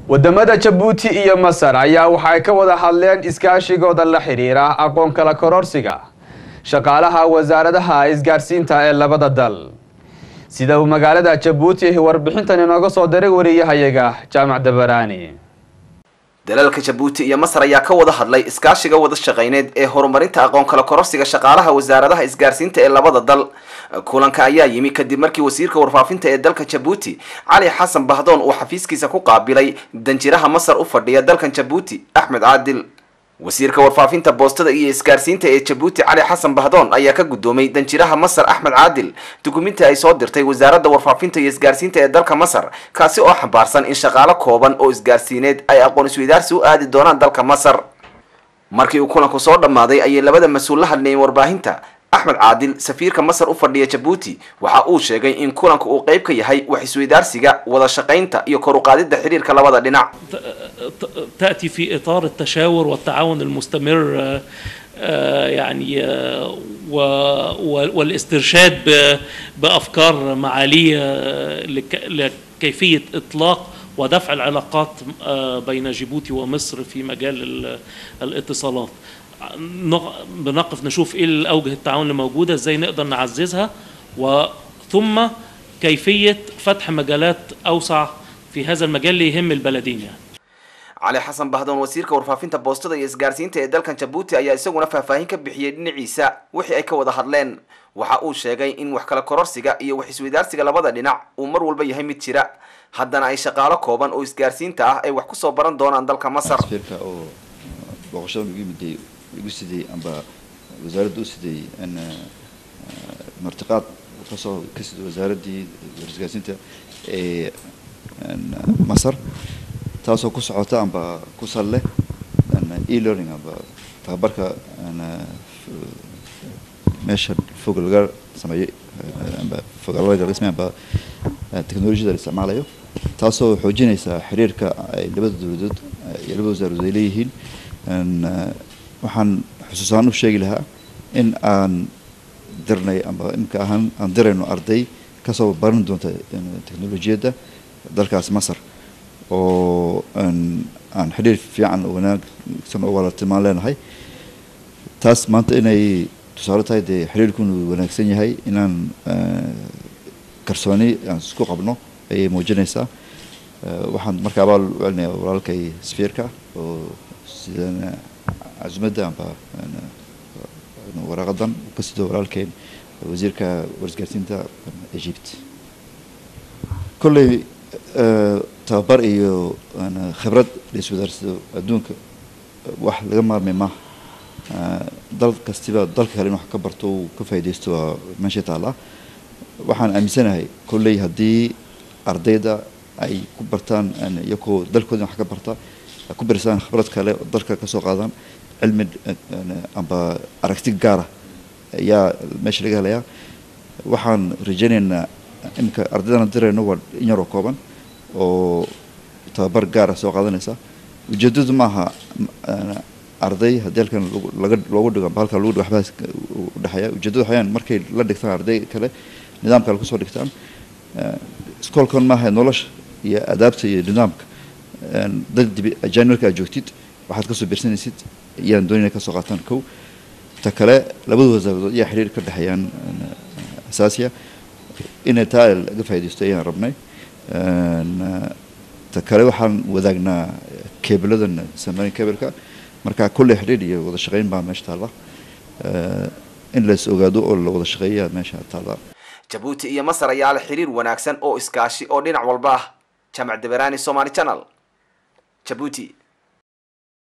wadamada jabuuti iyo masar ayaa waxay ka wada hadleen iskaashigooda la xiriira aqoon kala kororsiga shaqaalaha wasaaradaha isgaarsiinta ee labada dal sida uu magaalada jabuuti warbixintan inooga soo diray wariyahayaga jaamac dabaraani dalalka jabuuti iyo masar ayaa ka wada hadlay iskaashiga wada shaqayneed ee horumarinta aqoon kala kororsiga shaqaalaha wasaaradaha isgaarsiinta ee labada dal kulanka ayaa yimi kadib markii wasiirka warfaafinta ee dalka jabuuti cali xasan bahdoon uu xafiiskiisa ku qaabilay danjiraha masar u fadhiya dalkan jabuuti axmed caadil wasiirka warfaafinta boostada iyo isgaarsiinta ee jabuuti cali xasan bahdoon ayaa ka guddoomay danjiraha masar axmed caadil dukuminti ay soo dirtay wasaaradda warfaafinta iyo isgaarsiinta ee dalka masar kaasi oo xambaarsan in shaqaalo kooban oo isgaarsiineed ay aqoon isweydaarsi u aadi doonaan dalka masar markii uu kulanku soo dhammaaday ayay labada mas-uul la hadlayeen warbaahinta axmed caadil safiirka masar u fadhiya jabuuti waxa uu sheegay in kulanku uu qayb ka yahay wax isweydaarsiga wada shaqaynta iyo kor u qaadidda xiriirka labada dhinac تأتي في إطار التشاور والتعاون المستمر يعني والاسترشاد بأفكار معالية لكيفية إطلاق ودفع العلاقات بين جيبوتي ومصر في مجال الاتصالات بنقف نشوف ايه الاوجه التعاون اللي موجوده ازاي نقدر نعززها وثم كيفيه فتح مجالات اوسع في هذا المجال اللي يهم البلدين يعني cali xasan bahdoon wasiirka warfaafinta boostada iyo isgaarsiinta ee dalkan jabuuti ayaa isaguna faahfaahin ka bixiyey dhinaciisa wixii ay ka wada hadleen waxa uu sheegay in wax kala kororsiga iyo wax isweydaarsiga labada dhinac uu mar walba yahay mid jira haddana ay shaqaalo kooban oo isgaarsiinta ah ay wax kusoo baran doonaan dalka masar safiirka oo booqashada ugu yimiday igu siday amba wasaaradda u siday in martiqaad kasoo ka siday wasaaraddii isgaarsiinta ee masar taasoo ku socota amba ku sal leh e-learning amba tababarka meesha fog laga sameeyey amba fogaalada laga sameey amba teknolojiyada la isticmaalayo taasoo xoojinaysa xiriirka ay labada dowladood iyo labada wasaaradood ay leeyihiin waxaan xusuusaan u sheegi lahaa in aan dirnay amba imika ahaan aan dirayno arday kasoo baran doonta teknolojiyadda dalkaas masar oo aan xidhiir fiican oo wanaagsan oo walaaltimaan leenahay taas maanta inay tusaale tahay dee xidhiirkunu wanaagsan yahay inaan kalsooni aan isku qabno ayay muujinaysaa waxaan marka abaal u celinaya walaalkay safiirka oo sidan casumadda amba waraaqadan ka sido walaalkeen wasiirka warisgaarsiinta egypt kolley tababar iyo khibrad la iswadaarsado adduunka wax laga maarmay maaha dal kastiba dalka kale in wax ka barto uu ka faaidaysto waa meesha taallaa waxaan aaminsanahay kolley haddii ardayda ay ku bartaan iyakoo dalkooda wax ka barta ku birsaan khibrad kale oo dalka kasoo qaadaan cilmi amba aragti gaara ayaa meesha laga helayaa waxaan rajaynaynaa imika ardaydana dirayno waa in yaroo kooban oo tababar gaara soo qaadanaysa ujeedadu maaha arday haddii halkan laga loogu dhigo amba halkan lagu dhigo waxbaas udhexeeya ujeedadu waxayaan markay la dhigtaan arday kale nidaamka kale kusoo dhigtaan iskoolkan maaha nolosha iyo adaabta iyo nidaamka dad dibi ajaanilka aad joogtid waxaad kasoo birsanaysid ayaan doonayna kasoo qaataan kow ta kale labada wasaaradood ayaa xiriir ka dhexeeyaan asaasiya inay taa laga faaidaysto ayaan rabnay ta kale waxaan wadaagnaa keebladan samayn kebilka marka kolley xidhiir iyo wada shaqayn baa meesha taalla in la is ogaado oo la wada shaqeeya meesha taalla jabuuti iyo masar ayaa leh xiriir wanaagsan oo iskaashi oo dhinac walba ah jaamac dabaraani somaali channel jabuuti